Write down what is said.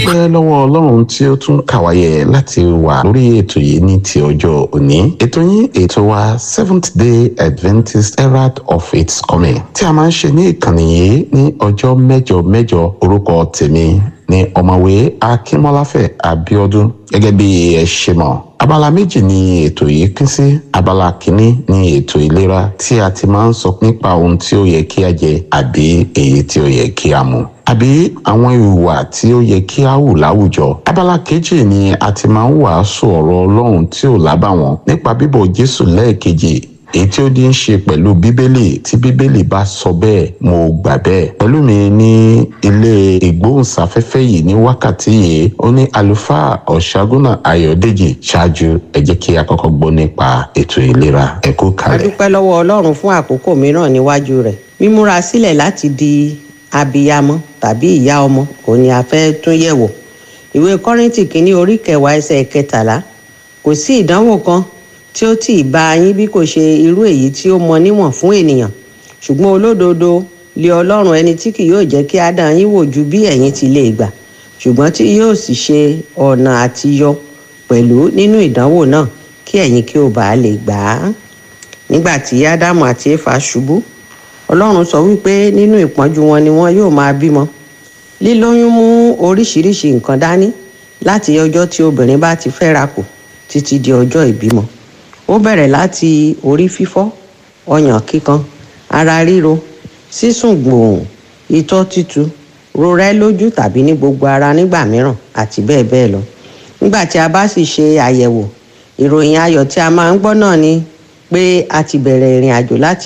dúpẹ́ lọ́wọ́ ọlọ́run tí ó tún kàwáyé láti wà lórí ètò yìí ní ti ọjọ́ òní ètò yín ètò wa seventh day adventist herald of its coming tí a máa ń ṣe ní ìkànnì yìí ní ọjọ́ mẹ́jọ mẹ́jọ orúkọ tèmi ní ọ̀mọ̀wé akínmọ́láfẹ̀ abíọ́dún gẹ́gẹ́ bí ẹ ṣe mọ̀ abala méjì ni ètò yìí pín sí abala kìíní ni ètò ìlera tí a ti máa ń sọ nípa ohun tí ó yẹ kí a jẹ àbí èyí tí ó yẹ kí a mu àbí àwọn ìwà tí ó yẹ kí a hù láwùjọ abala kejì ni a ti máa ń wàásù ọ̀rọ̀ ọlọ́run tí ò lábàwọ́n nípa bíbọ̀ jésù lẹ́ẹ̀kejì èyí tí ó ní í ṣe pẹ̀lú bíbélì tí bíbélì bá sọ bẹ́ẹ̀ mo gbà bẹ́ẹ̀. pẹ̀lú mi ní ilé ìgbóhùnsáfẹ́fẹ́ yìí ní wákàtí yìí ó ní àlùfáà ọ̀ṣágúnà ayọ̀dèjì ṣáájú ẹ jẹ́ kí a kọ́kọ́ gbọ́ nípa ètò ìlera ẹ kú a kalẹ̀. dúpẹ́ lọ́wọ́ ọlọ́run fún àkókò mìíràn níwájú rẹ̀ mímúra sílẹ̀ láti di abiyamọ tàbí ìyá ọmọ òun ni a fẹ́ tún yẹ̀wò ìwé kọ́rìntì kínní orí kẹwàá ẹsẹ̀ kẹtàlá kò sí ìdánwò kan tí ó tì í bá yín bí kò ṣe irú èyí tí ó mọ níwọ̀n fún ènìyàn ṣùgbọ́n olódodo lé ọlọ́run ẹni tí kì yóò jẹ́ kí á dán yín wò ju bí ẹ̀yin ti lè gbà ṣùgbọ́n tí yóò sì ṣe ọ̀nà àtiyọ pẹ̀lú nínú ìdánwò náà kí ẹ̀yin kí ó bàa lè gbà á nígbà tí ádámù àti éfà ṣubú ọlọ́run sọ wípé nínú ìpọ́njú wọn ni wọn yóò máa bímọ lílóyún mú oríṣiríṣi nǹkan dání láti ọjọ́ tí obìnrin bá ti fẹ́ra kù títí di ọjọ́ ìbímọ ó bẹ̀rẹ̀ láti orí fífọ́ ọyàn kíkan ara ríro sísùn gbòòhùn itọ́ tútù rorẹ́ lójú tàbí ní gbogbo ara nígbà mìíràn àti bẹ́ẹ̀ bẹ́ẹ̀ lọ nígbà tí a bá sì ṣe àyẹ̀wò ìròyìn ayọ̀ tí a máa ń gbọ́ náà ni pé a ti bẹ̀rẹ̀ ìrìn àjò láti